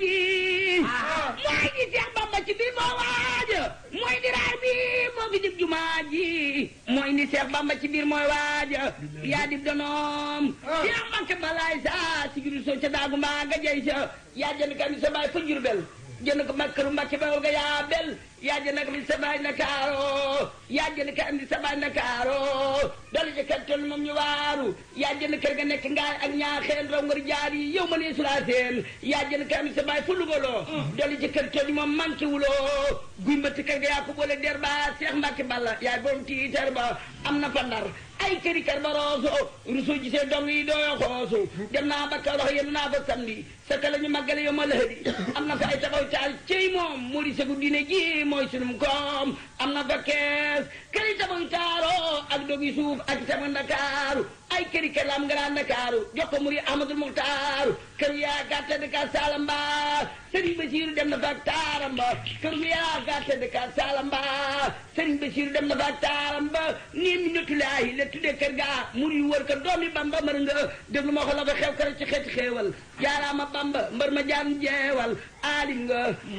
ji mooy di Seex Bamba ci biir moo waaja mooy di raay bi moo fi dib jumaa ji mooy ni Seex Bamba ci biir mooy waaja yaa dib donoom Seex Mbàkke balaay sa si giru soo ca daagu mbaa nga jey sa yaa jënd kam sa baay fa Jurbel jënd ko makkaru Mbàkke bawol nga yaa bel yaa jënd kam sa baay Ndakaaro yaa jënd kam sa baay Ndakaaro dala ca kër toll moom ñu waaru yaa jënd kër ga nekk ngaay ak ñaaxeen raw ngar jaar yi yow ma nee sulaa seen yaa jënd kam sa baay fa lugaloo dala ca kër toll moom manqué wuloo guy mbëtt kër ga yaa ko boole der ba Seex Mbàkke Balla yaay borom tiitar ba am na fa ndar ay këri kër ba rooso rusu gisee dong yi dooyo xoosu dem naa ba Kawlax yéen naa fa samedi sa ka la ñu màggale yow ma lëhëdi am na fa ay taxaw taal cey moom moo di segu diine ji mooy sunum koom am na fa kees këri tabax taaro ak dogi suuf ak sama ndakaaru ay këri kër la am nga daan ndakaaru jox ko muri Ahmadul Muxtaaru kër yaa gàtte de ka Salamba Sëriñ Basiiru dem na fa ak taaram ba kër yaa gàtte de ka Salamba Sëriñ Basiiru dem na fa ak taaram ba nii mi notulaayi la tuddee kër gaa muri wër ko doomi Bamba mër nga déglu ma ko la fa xew kër ci xeeti xeewal jaaraama Bamba mbër ma jaan jeewal aalim nga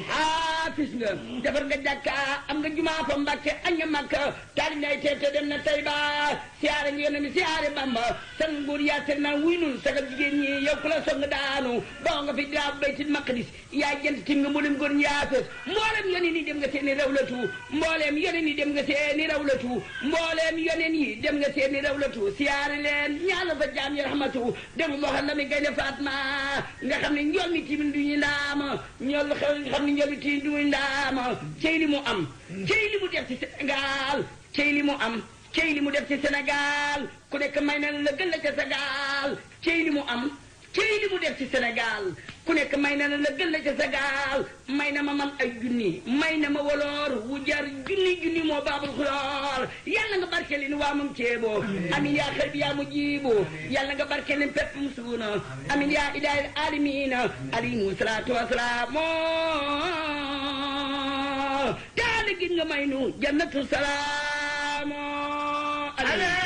haafis nga defar nga jàkka am nga jumaa fa Mbàkke añ nga Makka taali nay teete dem na Tayba siyaare nga yónne mi siyaare Bamba san nguur yaa seet naa wuy nun sagal jigéen ñi yow ku la song daanu boo nga fi daa baytil maqdis yaa jënt tim nga mboolem góor ñaa fees mboolem yoneen yi dem nga seeni rawlatu mbooleem yoneen yi dem nga seeni rawlatu mbooleem yoneen yi dem nga seeni rawlatu siyaare leen ñaanal fa jaam yi rahmatu déglu moo xam ne mi gaynde Fatma nga xam ne njool mi timin du ñu ndaama ñool xam ne njool mi timin du ñu ndaama cey li mu am cey li mu def ci Sénégal cey li mu am cey li mu def ci Sénégal ku nekk may na la gën la ca Sénégal cey li mu am cey li mu def ci Sénégal ku nekk may na la gën la ca Sénégal may na ma man ay junni may na ma woloor wu jar junni junni moo baabul xuloor yàlla nga barke ni waa moom ceebo amin yaa xel bi yaa mu jiibu yàlla nga barke leen pepp mu suuna amin yaa ilaahil aalamiina alayhimu salaatu wasalaam daal gin nga may nu jannatu salaam